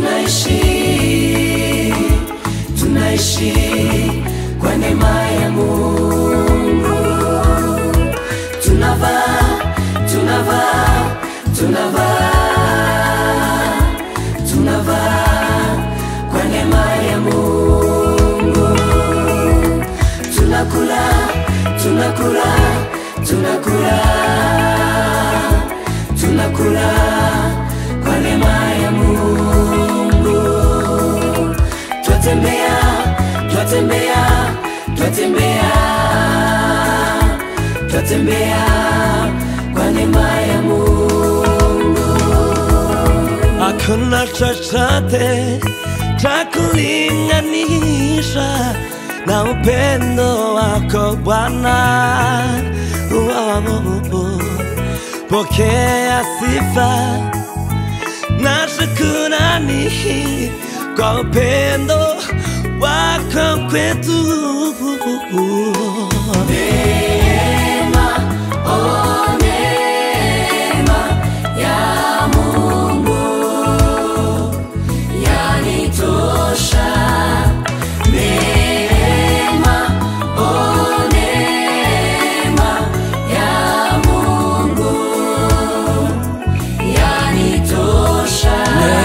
tunaishi tunaishi kwa neema ya Mungu tunavaa tunavaa tunavaa tunavaa kwa neema ya Mungu tunakula tunakula tunakula tunakula kwa neema ya Mungu twatembea twatembea twatembea twatembea kwa neema ya Mungu Hakuna chochote cha kulinganisha na upendo wako Bwana. Wow. Pokea sifa na shukrani kwa upendo wako kwetu. Neema, oh neema ya Mungu yanitosha. Neema, oh neema ya Mungu yanitosha.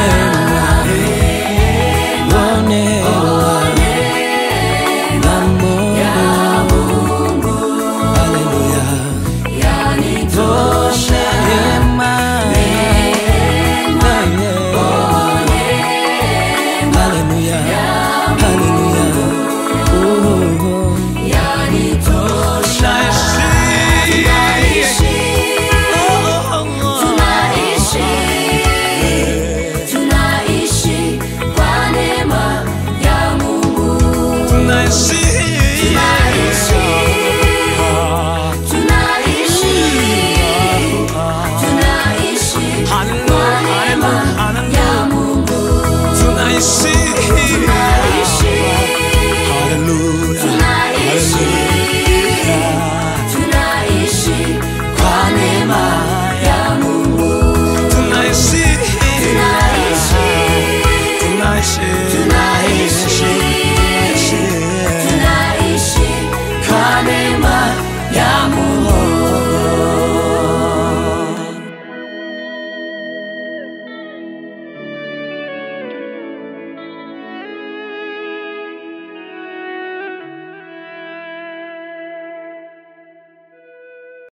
Oh neema ya Mungu yanitosha. Neema, oh neema yanitosha. Tunaishi, tunaishi, tunaishi kwa neema ya Mungu. Tunaishi